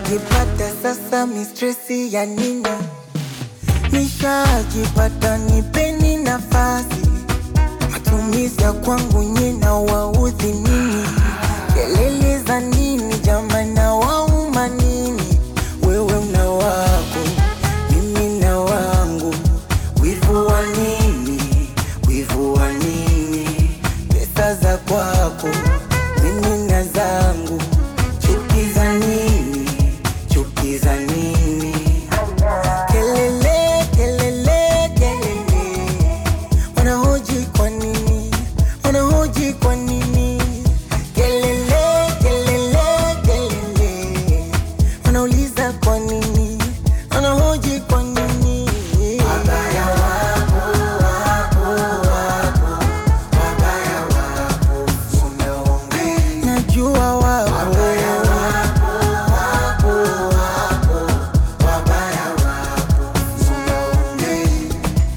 Nishajipata sasa mistresi ya nini? Nishajipata nipeni nafasi, matumizi ya kwangu nyina waudhi nini? Kelele za nini jamani, na wauma nini? Wewe una wako, mimi na wangu, wivu wa nini? Wivu wa nini? Pesa za kwako, mimi na zangu, chuki za nini? Chuki za nini? Kelele, kelele, kelele, wanahoji kwa nini? Wanahoji kwa nini? Kelele, kelele, kelele, wanauliza kwa nini? Wanahoji kwa nini? Wabaya wapo, wapo, wapo, wabaya wapo, umeongea. Najua wapo, wabaya wapo, wapo, wapo, wabaya wapo, umeongea.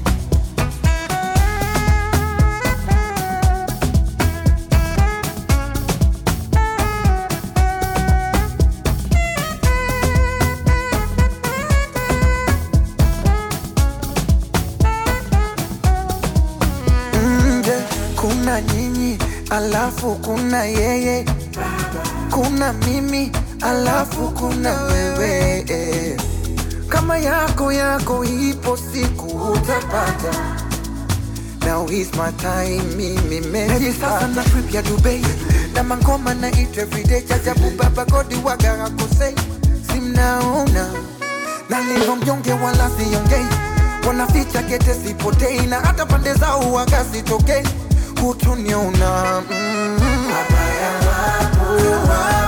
nje kuna nyinyi alafu kuna yeye kuna mimi alafu kuna wewe eh. kama yako yako ipo siku utapata Now is my time, mimi meji sasa na trip ya Dubai na mangoma na it everyday chajabu baba godi waga hakosei simnaona nalivyo mjonge wala siongei wanaficha kete sipotei na hata pande zao waga sitokei hutuniona mm. Wabaya wapo, wapo,